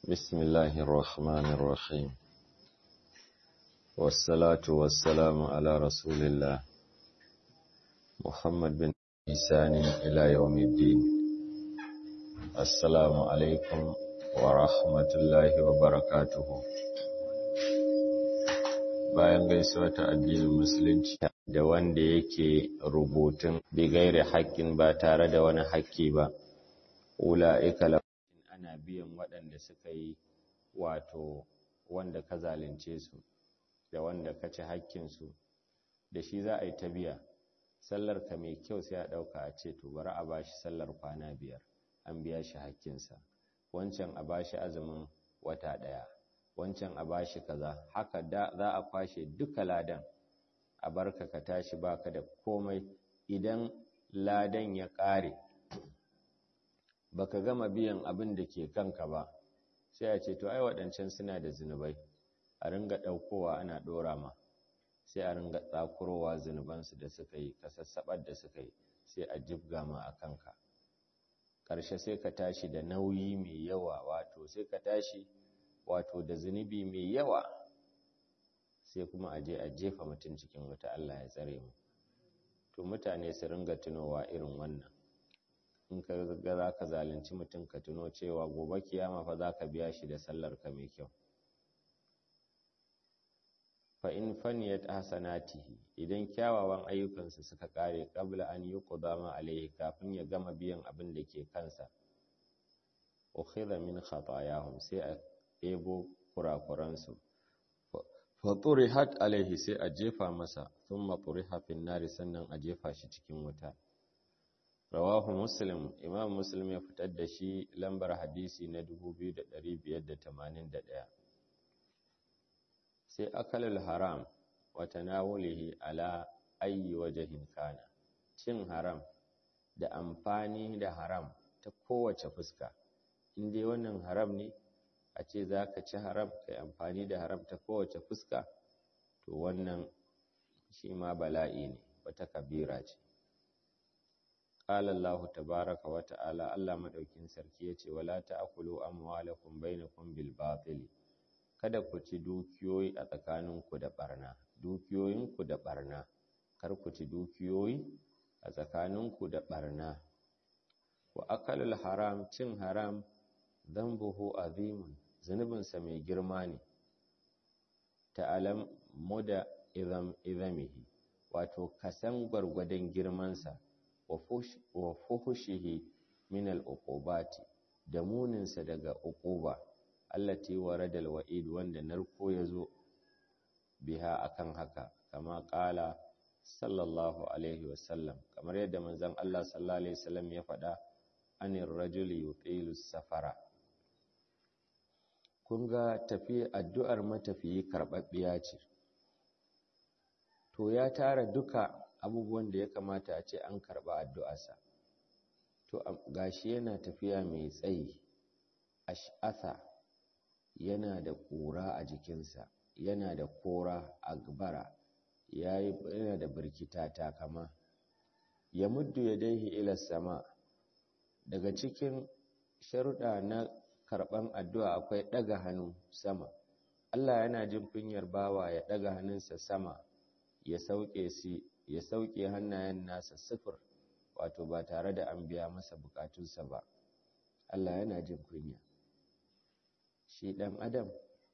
بسم الله الرحمن الرحيم والصلاة والسلام على رسول الله محمد بن إحسان إلى يوم الدين السلام عليكم ورحمة الله وبركاته bayan gaisuwa ta addinin musulunci da wanda yake rubutun bigaire haƙƙin ba tare da wani haƙƙi ba ula'ika lafafin ana biyan waɗanda suka yi wato wanda ka zalunce su da wanda ka ci haƙƙinsu da shi za a yi ta biya sallar ka mai kyau sai a ɗauka a ce to bari a ba shi sallar kwana biyar an biya shi haƙƙinsa wancan a ba shi azumin wata ɗaya wancan a ba shi kaza haka za a kwashe duka ladan a barka ka tashi baka da komai idan ladan ya ƙare baka gama biyan abin da ke kanka ba sai a ce to ai waɗancan suna da zunubai a ringa ɗaukowa ana ɗora ma sai a ringa tsakurowa zunubansu da suka yi kasassaɓar da suka yi sai a jibga ma a kanka ƙarshe sai ka tashi da nauyi mai yawa wato sai ka tashi wato da zunubi mai yawa sai kuma a je a jefa mutum cikin wuta Allah ya tsare mu to mutane su ringa tunowa irin wannan in ka ga za ka zalunci mutum ka tuno cewa gobe kiyama fa za ka biya shi da sallar ka mai kyau fa in faniyat hasanatihi idan kyawawan ayyukansa suka kare qabla an yuqda ma alaihi kafin ya gama biyan abin da ke kansa ukhidha min khatayahum sai a ɗebo kurakuransu fa turihat alaihi sai a jefa masa thumma turiha fin nari sannan a jefa shi cikin wuta rawahu muslim imam muslim ya fitar da shi lambar hadisi na 2581 sai akalul haram wa tanawulihi ala ayyi wajhin kana cin haram da amfani da haram ta kowace fuska in dai wannan haram ne a ce za ka ci haram kai amfani da haram ta kowace fuska to wannan shi ma bala'i ne wata kabira ce قال الله تبارك وتعالى الله madaukin sarki yace wala ta'kulu amwalakum bainakum bil batil kada ku ci dukiyoyi a tsakaninku da barna dukiyoyinku da barna kar ku ci dukiyoyi a tsakaninku da barna wa akalul haram cin haram dhanbuhu azimun zunubinsa mai girma ne ta'alam muda idham idhamihi wato kasan gwargwadon girmansa wa fuhushihi min al-uqubati da muninsa daga uquba allati warada al-wa'id wanda narko yazo biha akan haka kama qala sallallahu alaihi wasallam kamar yadda manzon Allah sallallahu alaihi wasallam ya faɗa anir rajuli yutilu safara kun ga tafiya addu'ar matafiyi karɓaɓɓiya ce to ya tara duka abubuwan da ya kamata a ce an karɓa addu'arsa to gashi yana tafiya mai tsayi ash'atha yana da ƙura a jikinsa yana da kora a gbara yana da birkita takama ya muddu ya daihi ila sama daga cikin sharuɗa na karɓan addu'a akwai ɗaga hannu sama Allah yana jin kunyar bawa ya ɗaga hannunsa sama ya sauke si ya sauke hannayen nasa sifir wato ba tare da an biya masa bukatunsa ba Allah yana jin kunya shi ɗan adam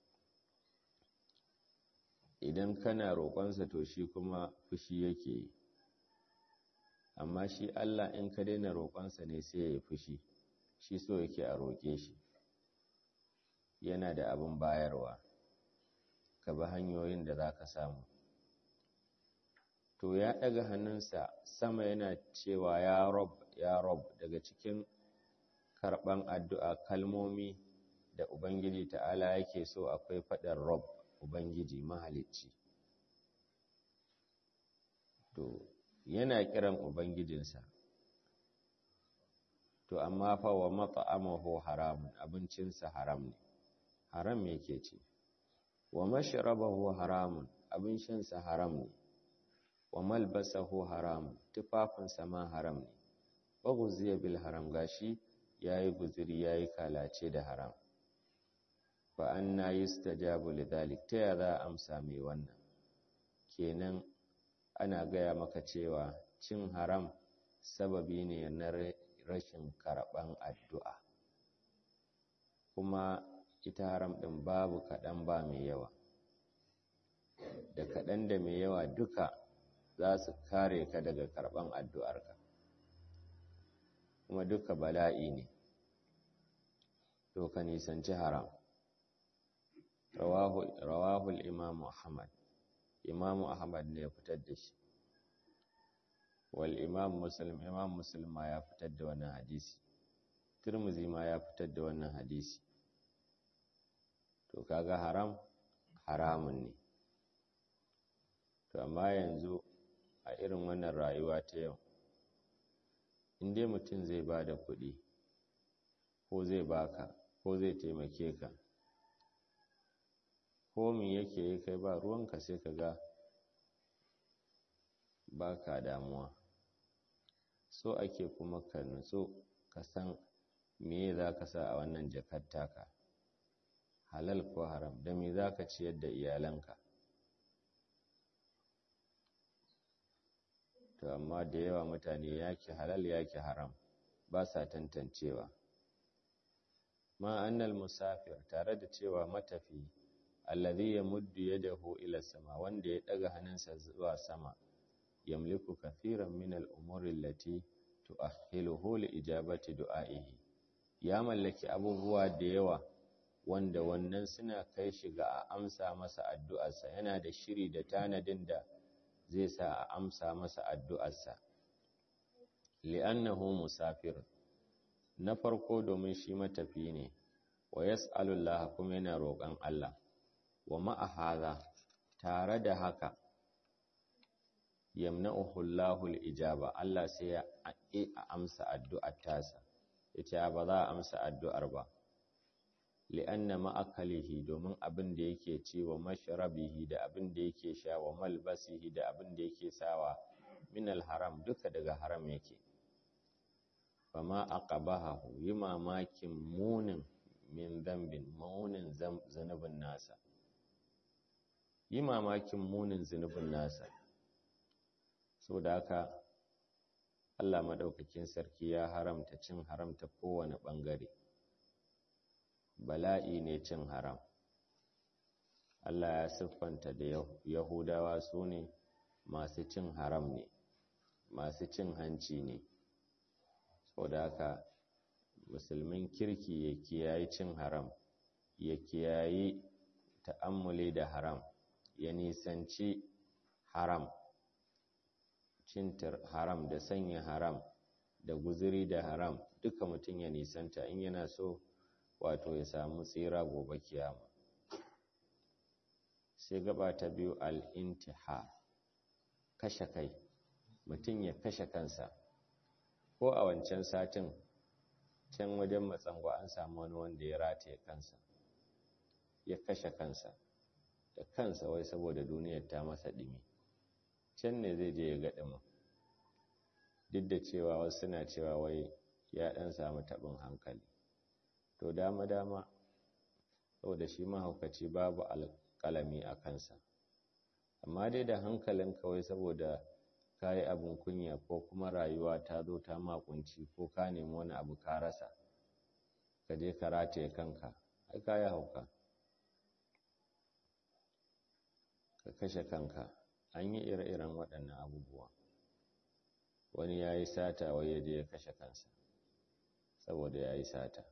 idan kana roƙonsa to shi kuma fushi yake yi amma shi Allah in ka daina roƙonsa ne sai ya yi fushi shi so yake a roƙe shi yana da abin bayarwa ka bi hanyoyin da za ka samu to ya ɗaga hannunsa sama yana cewa ya rob ya rob daga cikin karɓan addu'a kalmomi da ubangiji ta'ala yake so akwai faɗin rob ubangiji mahalicci to yana kiran ubangijinsa to amma fa wa mat'amahu haramun abincinsa haram ne haram yake ce wa mashrabahu haramun abin shansa haram ne wa malbasahu haram tufafinsa ma haram ne wa guziya bil haram gashi yayi guziri yayi kalace da haram fa anna yustajabu lidhalik ta ya za a amsa mai wannan kenan ana gaya maka cewa cin haram sababi ne na rashin karɓan addu'a kuma ita haram ɗin babu kaɗan ba mai yawa da kaɗan da mai yawa duka za su kare ka daga karɓan addu'arka kuma duka bala'i ne to ka nisanci haram rawahul imamu ahmad imamu ahmad ne ya fitar da shi wal imam muslim imam muslim ma ya fitar da wannan hadisi turmuzi ma ya fitar da wannan hadisi to kaga haram haramun ne to amma yanzu a irin wannan rayuwa ta yau in dai mutum zai ba da kuɗi ko zai baka ko zai taimake ka ko min yake yi kai ba ruwanka sai ka ga ba ka damuwa so ake kuma ka nutsu ka san me za ka sa a wannan jakar taka halal ko haram da me za ka ciyar da iyalanka to amma da yawa mutane yake halal yake haram ba sa tantancewa ma annal musafir tare da cewa matafi alladhi yamuddu yadahu ila sama wanda ya daga hannunsa zuwa sama yamliku kathiran min al-umuri allati tu'akhiluhu li ijabati du'a'ihi ya mallaki abubuwa da yawa wanda wannan suna kai shi ga a amsa masa addu'arsa yana da shiri da tanadin da zai sa a amsa masa addu'arsa li'annahu musafir na farko domin shi matafi ne wa yas'alullaha kuma yana roƙon Allah wa ma'a tare da haka yamna'uhu Allahu al-ijaba Allah sai ya a amsa addu'ar tasa yace ba za a amsa addu'ar ba li'anna ma'akalihi domin abin da yake ci wa mashrabihi da abin da yake sha wa malbasihi da abin da yake sawa min al-haram duka daga haram yake fama aqabahu yi mamakin munin min zambin munin zanubin nasa yi mamakin munin zunubin nasa sau da haka Allah maɗaukakin sarki ya haramta cin haramta kowane ɓangare bala'i ne cin haram Allah ya siffanta da Yahudawa su ne masu cin haram ne masu cin hanci ne sau da haka musulmin kirki ya kiyayi cin haram ya kiyayi ta'ammuli da haram ya nisanci haram cin haram da sanya haram da guzuri da haram duka mutum ya nisanta in yana so wato ya samu tsira gobe kiyama sai gaba ta biyu al'intihar kashe kai mutum ya kashe kansa ko a wancan satin can wajen matsangwa an samu wani wanda ya rataye kansa ya kashe kansa da kansa wai saboda duniyar ta masa ɗimi can ne zai je ya ga ɗimin duk da cewa wasu suna cewa wai ya ɗan samu taɓin hankali to dama-dama saboda shi mahaukaci babu alƙalami a kansa amma dai da hankalin kawai saboda ka yi abin kunya ko kuma rayuwa ta zo ta makunci ko ka nemi wani abu ka rasa ka je ka rataye kanka ai ka yi hauka ka kashe kanka an yi ire-iren waɗannan abubuwa wani ya yi sata wai ya je ya kashe kansa saboda ya yi sata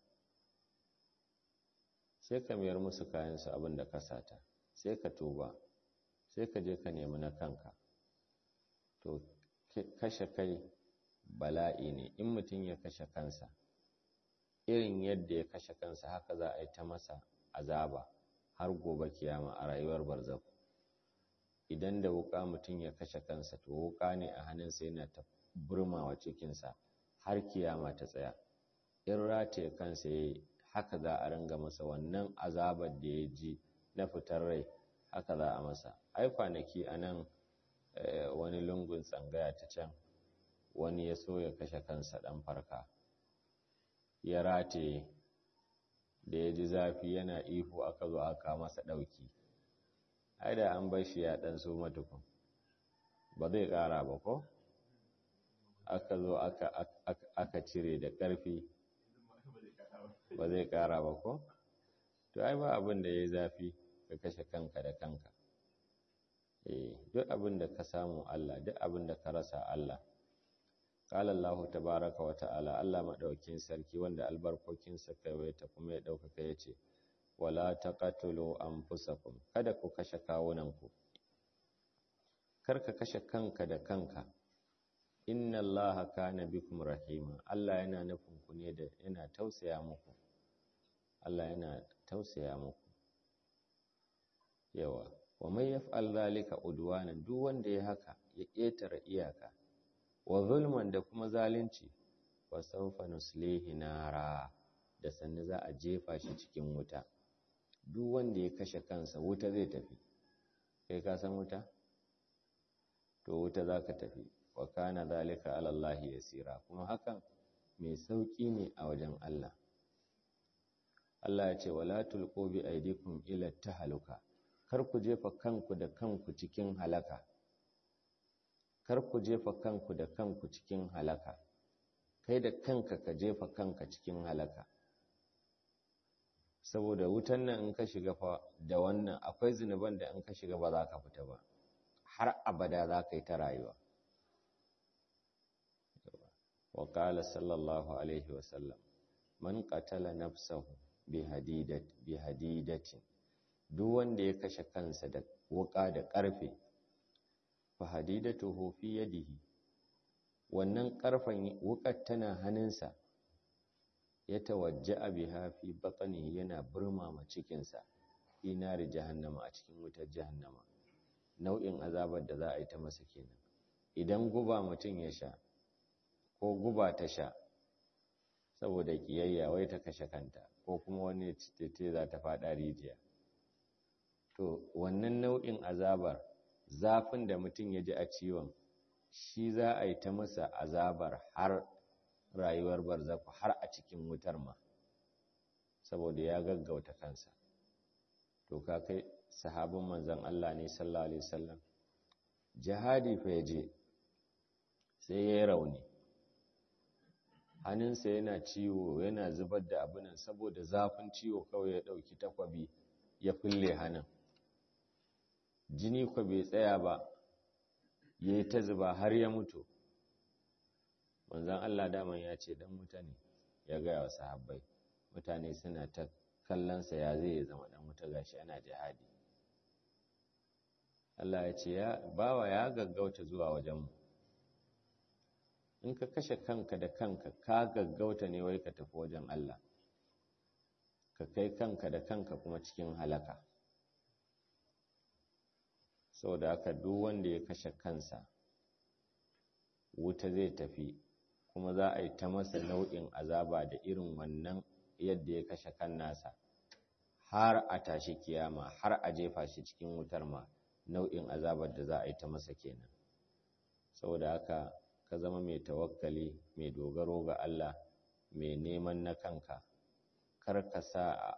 sai ka mayar musu kayansu abin da ka sata sai ka tuba sai ka je ka nemi na kanka to kashe kai bala'i ne in mutum ya kashe kansa irin yadda ya kashe kansa haka za a yi ta masa azaba har gobe kiyama a rayuwar barzaku idan da wuka mutum ya kashe kansa to wuka ne a hannunsa yana ta burmawa cikinsa har kiyama ta tsaya in rataye kansa ya yi haka za a ringa masa wannan azabar da ya ji na fitar rai haka za a masa ai kwanaki a nan wani lungun tsangaya ta can wani ya so ya kashe kansa ɗan farka ya rataye da ya ji zafi yana ihu aka zo aka masa ɗauki ai da an bar shi ya ɗan so matukun ba zai ƙara ba ko aka zo aka cire da ƙarfi ba zai ƙara ba ko to ai ba abin da ya yi zafi ka kashe kanka da kanka eh duk abin da ka samu Allah duk abin da ka rasa Allah qala Allahu tabaaraka wa ta'ala Allah madaukin sarki wanda albarkokin sa ta kuma ya daukaka yace wala taqatulu anfusakum kada ku kashe kawunanku kar ka kashe kanka da kanka inna Allaha kana bikum rahima Allah yana nufin ku ne da yana tausaya muku Allah yana tausaya muku yawa wa mai yaf'al zalika udwanan duk wanda ya haka ya ƙetare iyaka wa zulman da kuma zalunci wa sawfa nuslihi nara da sannu za a jefa shi cikin wuta duk wanda ya kashe kansa wuta zai tafi kai ka san wuta to wuta zaka tafi wa kana zalika ala Allah yasira kuma hakan mai sauki ne a wajen Allah Allah ya ce wala tulqu bi aydikum ila tahaluka kar ku jefa kanku da kanku cikin halaka kar ku jefa kanku da kanku cikin halaka kai da kanka ka jefa kanka cikin halaka saboda wutan nan in ka shiga fa da wannan akwai zinuban da in ka shiga ba za ka fita ba har abada za ka yi ta rayuwa wa qala sallallahu alaihi wa sallam man qatala nafsahu bi hadidatin duk wanda ya kashe kansa da wuka da ƙarfe fa hadidatuhu fi yadihi wannan ƙarfen wukar tana hannunsa ya tawajja'a biha fi batnihi yana burmama cikinsa fi nari jahannama a cikin wutar jahannama nau'in azabar da za a yi ta masa kenan idan guba mutum ya sha ko guba ta sha saboda kiyayya wai ta kashe kanta ko kuma wani tete za ta faɗa rijiya to wannan nau'in azabar zafin da mutum ya ji a ciwon shi za a yi ta masa azabar har rayuwar barzaku har a cikin wutar ma saboda ya gaggauta kansa to ka kai sahabin manzon Allah ne sallallahu alaihi wasallam jihadi fa yaje sai ya rauni hannunsa yana ciwo yana zubar da abinan saboda zafin ciwo kawai ya ɗauki takwabi ya fulle hannun jini kwa bai tsaya ba ya yi ta zuba har ya mutu manzan Allah daman ya ce dan wuta ne ya gaya wa sahabbai mutane suna ta kallonsa ya zai ya zama dan wuta gashi ana jihadi Allah ya ce bawa ya gaggauta zuwa wajenmu in ka kashe kanka da kanka ka gaggauta ne wai ka tafi wajen Allah ka kai kanka da kanka kuma cikin halaka saboda haka duk wanda ya kashe kansa wuta zai tafi kuma za a yi ta masa nau'in azaba da irin wannan yadda ya kashe kan nasa har a tashi kiyama har a jefa shi cikin wutar ma nau'in azabar da za a yi ta masa kenan saboda haka ka zama mai tawakkali mai dogaro ga Allah mai neman na kanka kar ka sa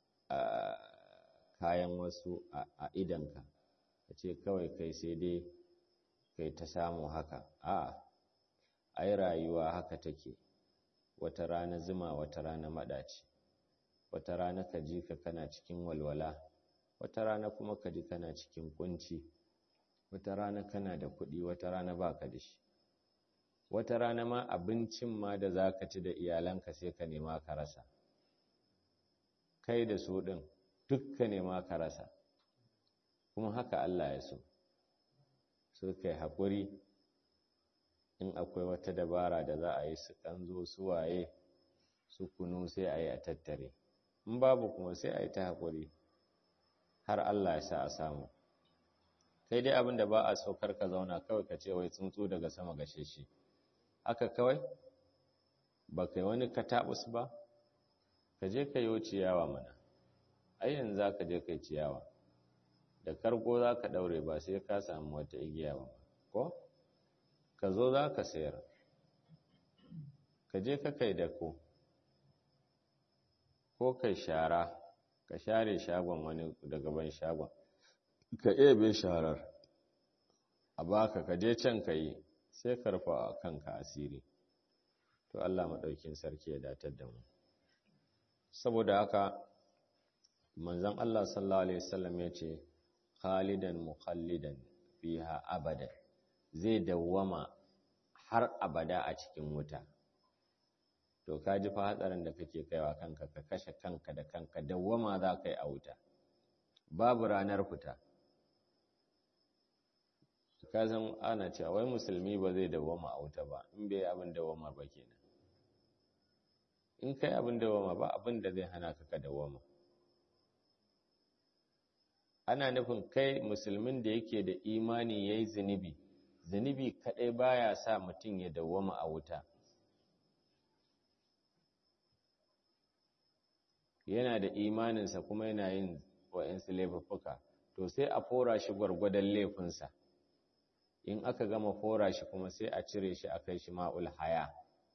kayan wasu a idanka ka ce kawai kai sai dai kai ta samu haka a ai rayuwa haka take wata rana zuma wata rana maɗaci wata rana ka ji ka kana cikin walwala wata rana kuma ka ji kana cikin kunci wata rana kana da kuɗi wata rana baka da shi wata rana ma abincin ma da za ka ci da iyalanka sai ka nema ka rasa kai da su ɗin duk ka nema ka rasa kuma haka Allah ya so so kai haƙuri in akwai wata dabara da za a yi su ƙanzo su waye su kunu sai a yi a tattare in babu kuma sai a yi ta haƙuri har Allah ya sa a samu kai dai abin da ba a so kar ka zauna kawai ka ce wai tsuntsu daga sama gashe shi haka kawai ba kai wani kataɓus ba ka je ka yi ciyawa mana ai yanzu za ka je ka yi ciyawa da karko za ka ɗaure ba sai ka samu wata igiya ba ko ka zo za ka sayar ka je ka kai dako ko kai shara ka share shagon wani da gaban shagon ka ebe sharar a baka ka je can ka yi sai ka rufa kanka asiri to Allah maɗaukin sarki ya datar da mu saboda haka manzon Allah sallallahu alaihi wasallam ya ce khalidan mukhallidan fiha abada zai dawwama har abada a cikin wuta to ka ji fa hatsarin da kake kaiwa kanka ka kashe kanka da kanka dawwama za ka yi a wuta babu ranar fita ka san ana cewa wai musulmi ba zai dawwama a wuta ba in bai abin dawwama ba kenan in kai abin dawwama ba abin da zai hana ka ka dawwama ana nufin kai musulmin da yake da imani yayi zunubi zunubi kadai baya sa mutum ya dawwama a wuta yana da imaninsa kuma yana yin wa'insu laifuffuka to sai a fora shi gwargwadon laifinsa in aka gama fora shi kuma sai a cire shi a kai shi ma'ul haya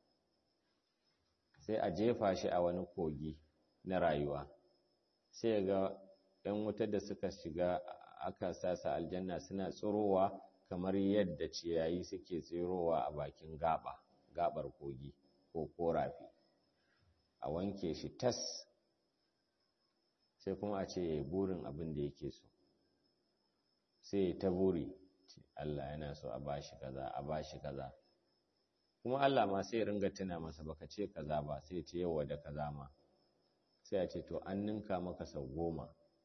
sai a jefa shi a wani kogi na rayuwa sai ga ‘yan wutar da suka shiga aka sasa aljanna suna tsirowa kamar yadda ciyayi suke tsirowa a bakin gaba gabar kogi ko korafi a wanke shi tas sai kuma a ce burin abin da yake so sai ta buri Allah yana so a bashi kaza a bashi kaza kuma Allah ma sai ringa tuna masa baka ce kaza ba sai ce yawa da kaza ma sai a ce to an ninka maka sau goma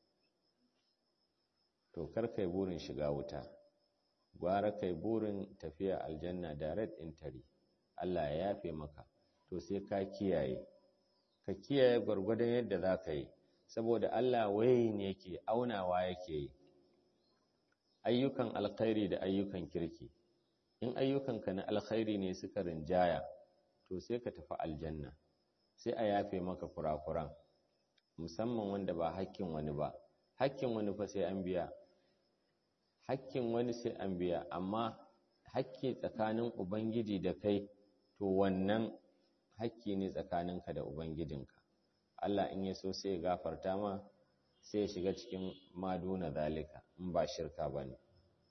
to kar kai burin shiga wuta gwara kai burin tafiya aljanna direct entry Allah ya yafe maka to sai ka kiyaye ka kiyaye gwargwadon yadda za ka yi saboda Allah wayin yake aunawa yake yi ayyukan alkhairi da ayyukan kirki in ayyukanka na alkhairi ne suka rinjaya to sai ka tafi aljanna sai a yafe maka kurakuran musamman wanda ba hakkin wani ba hakkin wani fa sai an biya hakkin wani sai an biya amma hakki tsakanin ubangiji da kai to wannan hakki ne tsakaninka da ubangijinka Allah in ya so sai ya gafarta ma sai ya shiga cikin maduna zalika in ba shirka ba ne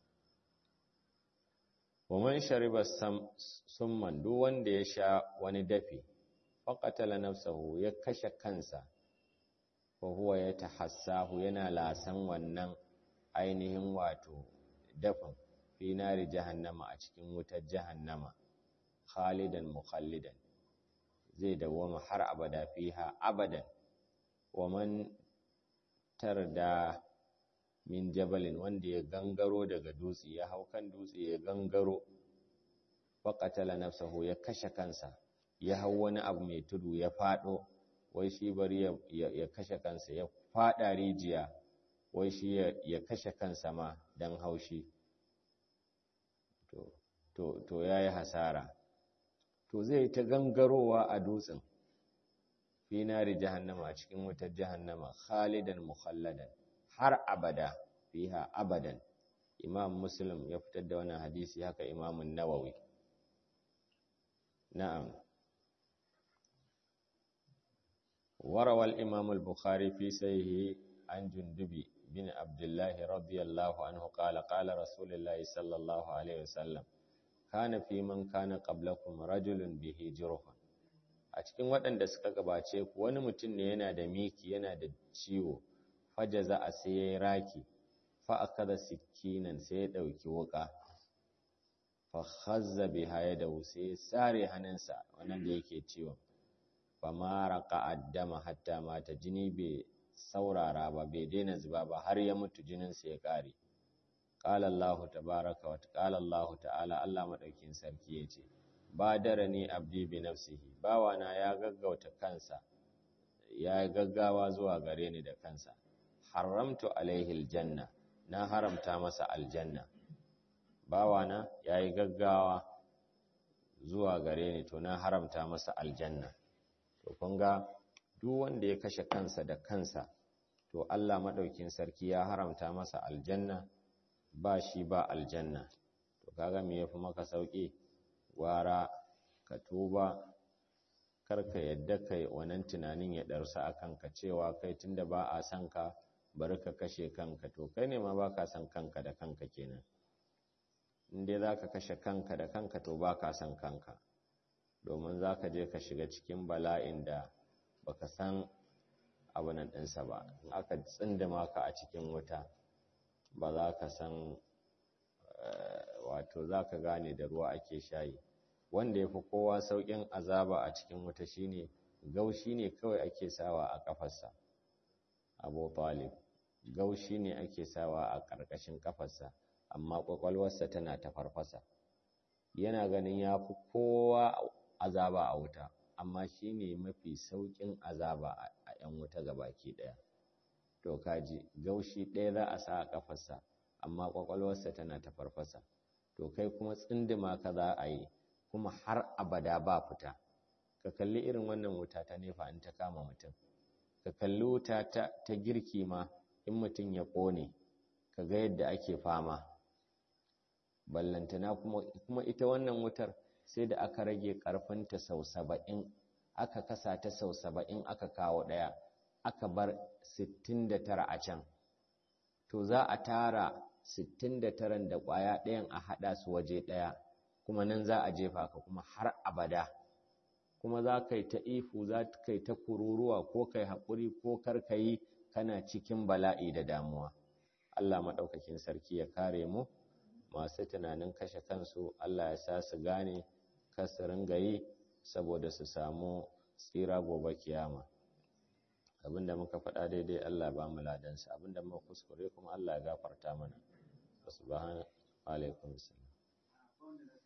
waman shariba summan duk wanda ya sha wani dafi faƙatala nafsahu ya kashe kansa ko huwa ya tahassahu yana lasan wannan ainihin wato dafin fi nari jahannama a cikin wutar jahannama khalidan mukhallidan zai dawoma har abada fiha abadan wa man tarda min jabalin wanda ya gangaro daga dutse ya hau kan dutse ya gangaro faqatala nafsahu ya kashe kansa ya hau wani abu mai tudu ya fado wai shi bari ya, ya, kashe kansa ya fada rijiya wai shi ya, ya kashe kansa ma dan haushi to to to yayi hasara to zai ta gangarowa a dutsen fi nari jahannama a cikin wutar jahannama khalidan mukhalladan har abada fiha abadan imam muslim ya fitar da wannan hadisi haka imam nawawi na'am وروى الإمام البخاري في سيه عن جندبي بن عبد الله رضي الله عنه قال قال رسول الله صلى الله عليه وسلم kana fi man kana qablakum rajulun bihi jurhun a cikin waɗanda suka gabace ku wani mutum ne yana da miki yana da ciwo fajaza a sai yayi raki fa akada sikinan sai ya dauki wuka fa khazza biha yadahu sai sare hannunsa wannan da yake ciwon fa maraka addama hatta mata jini bai saurara ba bai daina zuba ba har ya mutu jininsa ya kare qala Allah tabaaraka wa qala Allah ta'ala Allah madaukin sarki yace badarani abdi bi nafsihi bawana ya gaggauta kansa ya gaggawa zuwa gare ni da kansa haramtu alaihi aljanna na haramta masa aljanna bawana yayi gaggawa zuwa gare ni to na haramta masa aljanna to kun ga duk wanda ya kashe kansa da kansa to Allah madaukin sarki ya haramta masa aljanna ba shi ba aljanna to kaga me yafi maka sauki gwara ka tuba kar ka yadda kai wannan tunanin ya ɗarsa a kanka cewa kai tunda ba a son ka bari ka kashe kanka to kai ne ma ba ka son kanka da kanka kenan in dai za ka kashe kanka da kanka to ba ka son kanka domin za ka je ka shiga cikin bala'in da baka san abunan ɗinsa ba in aka tsindima ka a cikin wuta ba za ka san wato za ka gane da ruwa ake shayi wanda ya fi kowa sauƙin azaba a cikin wuta shine gaushi ne kawai ake sawa a ƙafarsa abu talib gaushi ne ake sawa a ƙarƙashin ƙafarsa amma ƙwaƙwalwarsa tana ta farfasa yana ganin ya fi kowa azaba a wuta amma shi ne mafi sauƙin azaba a ‘yan wuta baki ɗaya to kaji gaushi ɗaya za a sa a ƙafarsa amma ƙwaƙwalwarsa tana ta farfasa to kai kuma tsindima ka za a yi kuma har abada ba fita ka kalli irin wannan wuta ta nefa in ta kama mutum ka kalli wuta ta, girki ma in mutum ya ƙone ka ga yadda ake fama ballantana kuma, kuma ita wannan wutar sai da aka rage ƙarfinta sau saba'in aka kasa ta sau saba'in aka kawo ɗaya aka bar sittin da tara a can to za a tara sittin da taran da ƙwaya ɗayan a haɗa su waje ɗaya kuma nan za a jefa ka kuma har abada kuma za ka yi ta ifu za ka yi ta kururuwa ko ka yi haƙuri ko kar ka yi kana cikin bala'i da damuwa Allah maɗaukakin sarki ya kare mu masu tunanin kashe kansu Allah ya sa su gane kar su ringa yi saboda su samu tsira gobe kiyama abinda muka faɗa daidai Allah ba mu ladansa abinda muka kuskure kuma Allah ya gafarta mana subhanahu wa alaikum assalam